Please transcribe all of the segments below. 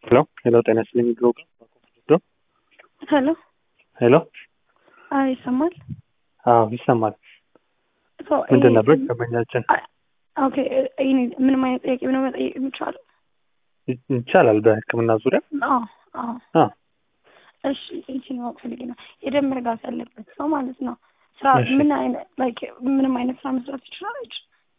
ሄሎ ሄሎ፣ ጤና ይስጥልኝ ብሎግ ሄሎ ሄሎ። አዎ ይሰማል። አዎ ይሰማል። ሶ ምንድን ይሄ- ነበር ደንበኛችን? ኦኬ ይሄ ምንም አይነት ጥያቄ ነው መጠየቅ የሚቻለው? ይ- ይቻላል በሕክምና ዙሪያ አዎ አዎ። አ እሺ እንትን ማወቅ ፈልጌ ነው የደም መርጋት ያለበት ሰው ማለት ነው ስራ እሺ። ምን አይነት ላይክ ምንም አይነት ስራ መስራት ይችላለች?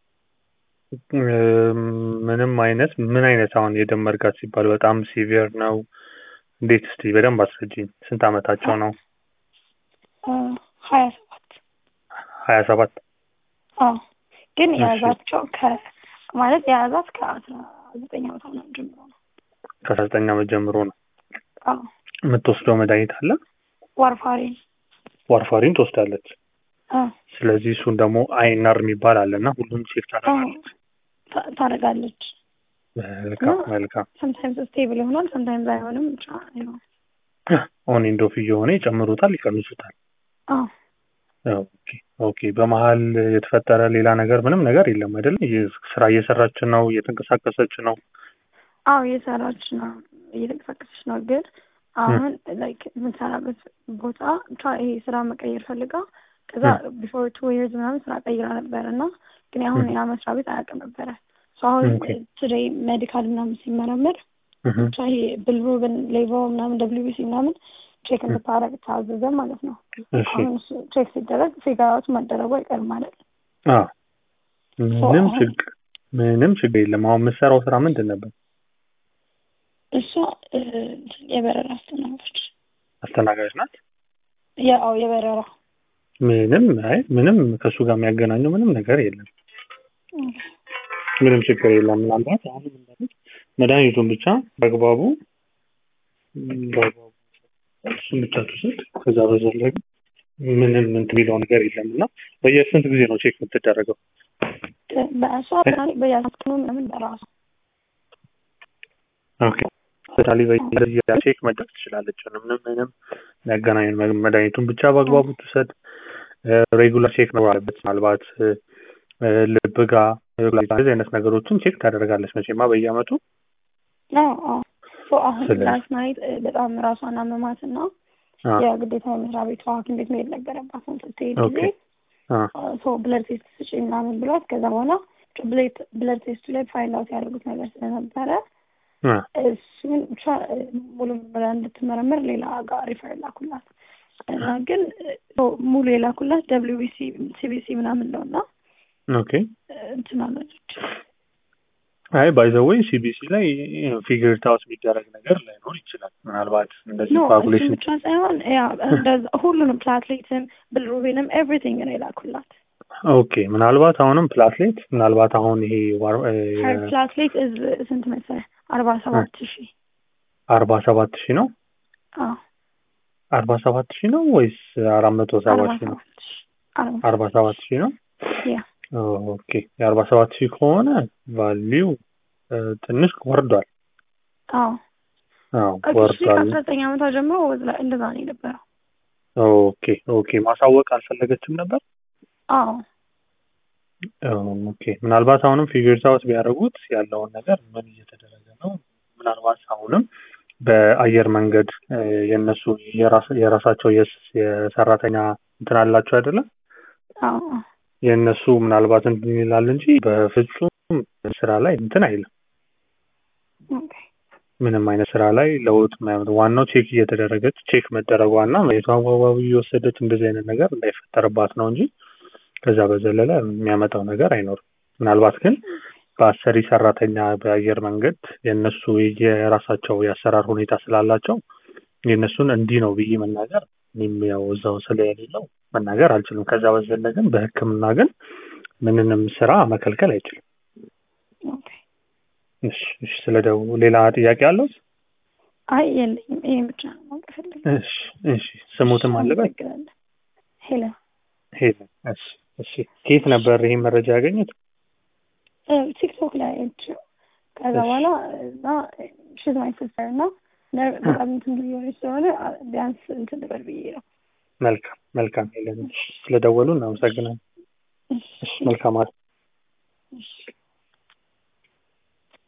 እም፣ ምንም አይነት ምን አይነት አሁን የደም መርጋት ሲባል በጣም ሲቪየር ነው? እንዴት እስቲ በደንብ አስረጅኝ። ስንት አመታቸው ነው? ሀያ ሰባት ሀያ ሰባት አዎ ግን እሺ። የያዛቸው ከ ማለት የያዛት ከአስራ ዘጠኝ አመቷ ምናምን ጀምሮ ነው። ከአስራ ዘጠኝ አመት ጀምሮ ነው። አዎ የምትወስደው መድኃኒት አለ? ዋርፋሪን ዋርፋሪን ትወስዳለች። አዎ ስለዚህ እሱን ደግሞ አይናር የሚባል አለ እና ሁሉም ቼክ ታደርጋለች። ታ- ታደርጋለች። መልካም መልካም። ሰምታይምስ ስቴብል ይሆናል፣ ሰምታይምስ አይሆንም። ብቻ ነው። ኦን ኤንድ ኦፍ እየሆነ ይጨምሩታል፣ ይቀንሱታል። አዎ ኦኬ ኦኬ። በመሀል የተፈጠረ ሌላ ነገር ምንም ነገር የለም አይደለ? የ- ስራ እየሰራች ነው፣ እየተንቀሳቀሰች ነው። አዎ እየሰራች ነው፣ እየተንቀሳቀሰች ነው። ግን አሁን ላይክ የምትሰራበት ቦታ ብቻ ይሄ ስራ መቀየር ፈልጋ ከዛ ቢፎር ቱ ይርስ ምናምን ስራ ቀይራ ነበር እና ግን አሁን ያ መስሪያ ቤት አያውቅም ነበረ። ሶ አሁን Okay. ቱዴይ ሜዲካል ምናምን ሲመረምር እህ፣ ብቻ ይሄ ብልሩብን ሌቮ ምናምን ደብሊው ቢሲ ምናምን ቼክ እንድታረግ ታዘዘ ማለት ነው። እሺ አሁን እሱ ቼክ ሲደረግ ፊጋራዎች መደረጉ አይቀርም ማለት ነው። አ ምንም አሁን- ችግር ምንም ችግር የለም። አሁን የምትሰራው ስራ ምንድን ነበር? እሷ እ፣ የበረራ አስተናጋጅ አስተናጋጅ ናት። ያው የበረራ ምንም አይ ምንም ከእሱ ጋር የሚያገናኘው ምንም ነገር የለም። ምንም ችግር የለም። ምናልባት አሁን እንዳሉት መድኃኒቱን ብቻ በአግባቡ በአግባቡ እሱን ብቻ ትውሰድ። ከዛ በዘለግ ምንም እንትን የሚለው ነገር የለም እና በየስንት ጊዜ ነው ቼክ የምትደረገው? በእሷ በያስክኑ ምናምን በራሱ ኦኬ ስፔሻሊ በየጊዜው ቼክ መደረግ ትችላለች። ምንም ምንም የሚያገናኝ መድኃኒቱን ብቻ በአግባቡ ትውሰድ። ሬጉላር ቼክ ነው አለበት። ምናልባት እ፣ ልብ ጋር እንደዚህ አይነት ነገሮችን ቼክ ታደርጋለች መቼማ በየአመቱ አዎ አዎ ሶ አሁን ስለዚህ- ላስት ናይት በጣም ራሷን አመማት እና አ፣ የግዴታ የመስሪያ ቤቷ ሐኪም ቤት መሄድ ነበረባት። አሁን ስትሄድ ኦኬ ጊዜ አ፣ ሶ ብለድ ቴስት ስጪ ምናምን ብሏት ከዛ በኋላ ብለድ ቴስቱ ላይ ፋይንድ አውት ያደርጉት ነገር ስለነበረ አ፣ እሱን ብቻ እ፣ ሙሉ ምርመራ እንድትመረምር ሌላ ጋር ሪፈር ላኩላት እና ግን እ፣ ሙሉ የላኩላት ደብሊው ቢሲ ሲቢሲ ምናምን ነው እና ኦኬ እ፣ እንትን አለች አይ ባይ ዘ ዌይ ሲቢሲ ላይ ፊገር ታውት የሚደረግ ነገር ላይኖር ይችላል። ምናልባት እንደዚህ ኖ እሱ ኳኩሌሽን ብቻ ሳይሆን ያ እንደዛ ሁሉንም ፕላትሌትም ብልሩቢንም ኤቭሪቲንግ ነው የላኩላት። ኦኬ ምናልባት አሁንም ፕላትሌት ምናልባት አሁን ይሄ ዋር እ፣ ሀር ፕላትሌት እዝ ስንት መሰለህ? አርባ ሰባት ሺህ አርባ ሰባት ሺህ ነው አዎ አርባ ሰባት ሺህ ነው ወይስ አራት መቶ ሰባ አርባ ሺህ ነው? ሰባት ሺህ አርባ አርባ ሰባት ሺህ ነው። ያ ኦኬ የአርባ ሰባት ሺህ ከሆነ ቫሊው ትንሽ ወርዷል። አዎ አዎ እሺ ወርዷል። ከአስራ ዘጠኝ ዓመቷ ጀምሮ ወዝ ላይ እንደዛ ነው የነበረው። ኦኬ ኦኬ ማሳወቅ አልፈለገችም ነበር። አዎ ኦኬ ምናልባት አሁንም ፊገርስ አውት ቢያደርጉት ያለውን ነገር ምን እየተደረገ ነው? ምናልባት አሁንም በአየር መንገድ እ፣ የእነሱ የራስ- የራሳቸው የስ- የሰራተኛ እንትን አላቸው አይደለም አዎ አዎ የእነሱ ምናልባት እንትን ይላል እንጂ በፍጹም ስራ ላይ እንትን አይልም። ኦኬ ምንም አይነት ስራ ላይ ለውጥ ማያመጣ ዋናው ቼክ እየተደረገች ቼክ መደረጓና መሬቷ አጓጓቢ እየወሰደች እንደዚህ አይነት ነገር እንዳይፈጠርባት ነው እንጂ ከዛ በዘለለ የሚያመጣው ነገር አይኖርም። ምናልባት ግን በአሰሪ ሰራተኛ በአየር መንገድ የእነሱ የራሳቸው የአሰራር ሁኔታ ስላላቸው የእነሱን እንዲህ ነው ብዬ መናገር እኔም ያው እዛው ስለሌለው መናገር አልችልም። ከዛ በዘለ ግን በሕክምና ግን ምንንም ስራ መከልከል አይችልም። ኦኬ እሺ እሺ። ስለ ደቡብ ሌላ ጥያቄ አለው? አይ የለኝም። ይሄን ብቻ ነው ማወቅ የፈለግኩት። እሺ እሺ። ስሙትም አለበት አመሰግናለሁ። ሄለን ሄለን። እሺ እሺ። ከየት ነበር ይሄን መረጃ ያገኙት? እ፣ ቲክቶክ ላይ አይቼው ከዛ እሺ። በኋላ እና ሽዝ ማይ ሲስተር እና ነ- በጣም እንትን የሆነች ስለሆነ አ- ቢያንስ እንትን ልበል ብዬ ነው። መልካም መልካም ሄለን። ስለደወሉ እናመሰግናለን። እሺ እሺ መልካም አለ እሺ